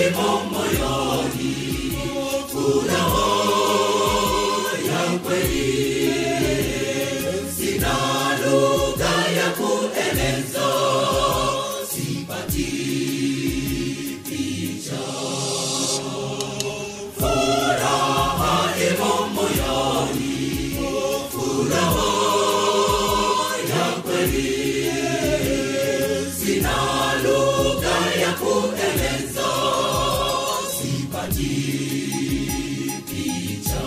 imo moyoni, furaha ya kweli. Sina lugha ya kueleza, sipati picha. Furaha imo moyoni, furaha ya kweli. Sina lugha ya kueleza, sipati picha.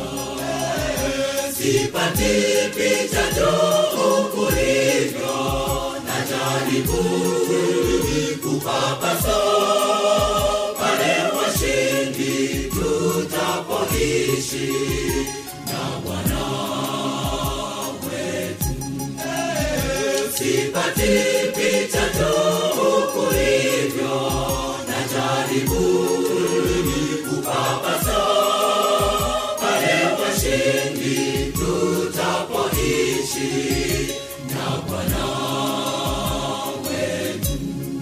Sipati picha tu ulivyo, najaribu kupapasa pale washindi tutapoishi na Bwana wetu. Sipati picha tu ulivyo, najaribu kupapasa pale washindi tutapoishi na Bwana wetu.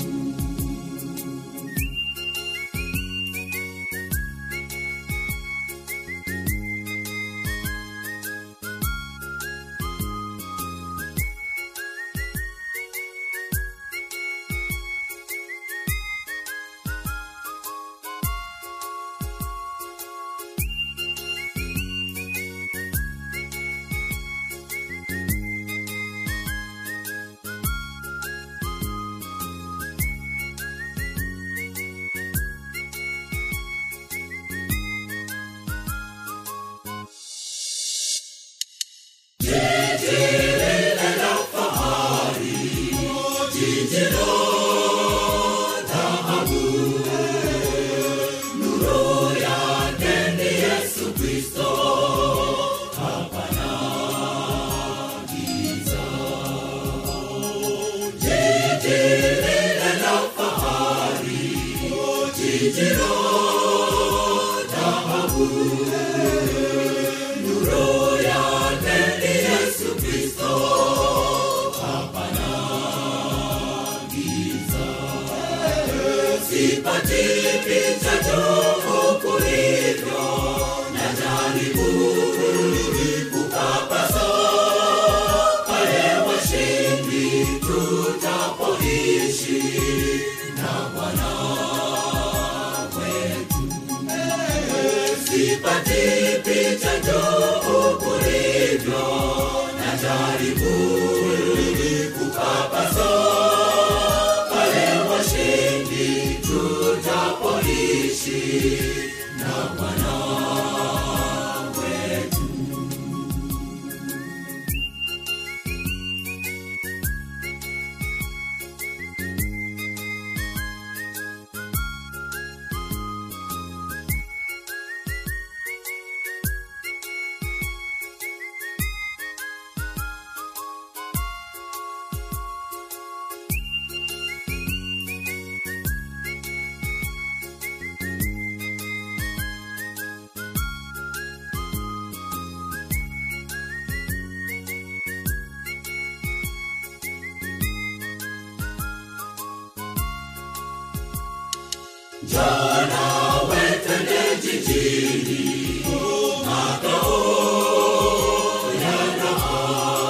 Sipati picha tu kulivyo, najaribu kupapasa pale washindi tutapoishi na Bwana wetu. Sipati picha tu kulivyo, najaribu kupapasa pale washindi tutapoishi na Bwana wetu. Jana wetende jijini makao ya raha,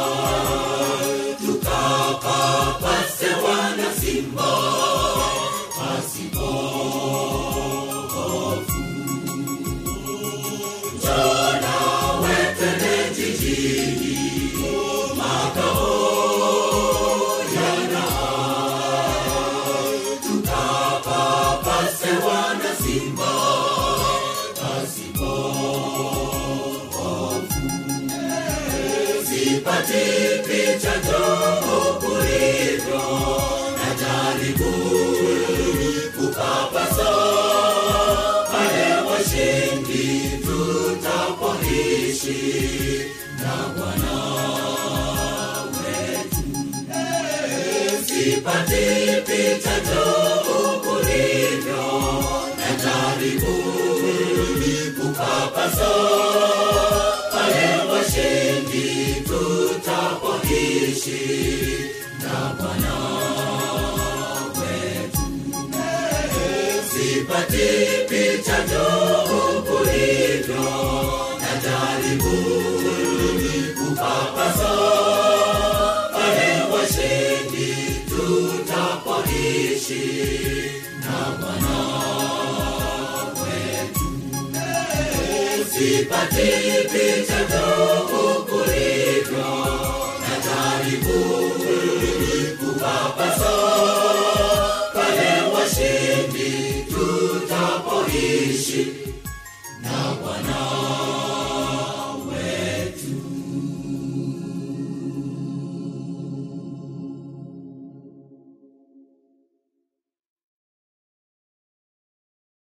tukapapase wana simba pasipo hofu. Jana wetende jijini makao ya raha, tukapapase wana simba pasipo hofu. Sipati picha ndogo kulivyo, najaribu kupapasa pale washindi tutapoishi na Bwana wetu. Sipati picha ndogo kulivyo, najaribu kupapasa pale washindi tutapoishi na Bwana wetu. sipati picha juu kulivyo na jaribu kupapasa pale washindi tutapoishi na Bwana wetu. Sipati picha juu kulivyo na jaribu kupapasa pale washindi tutapoishi na Bwana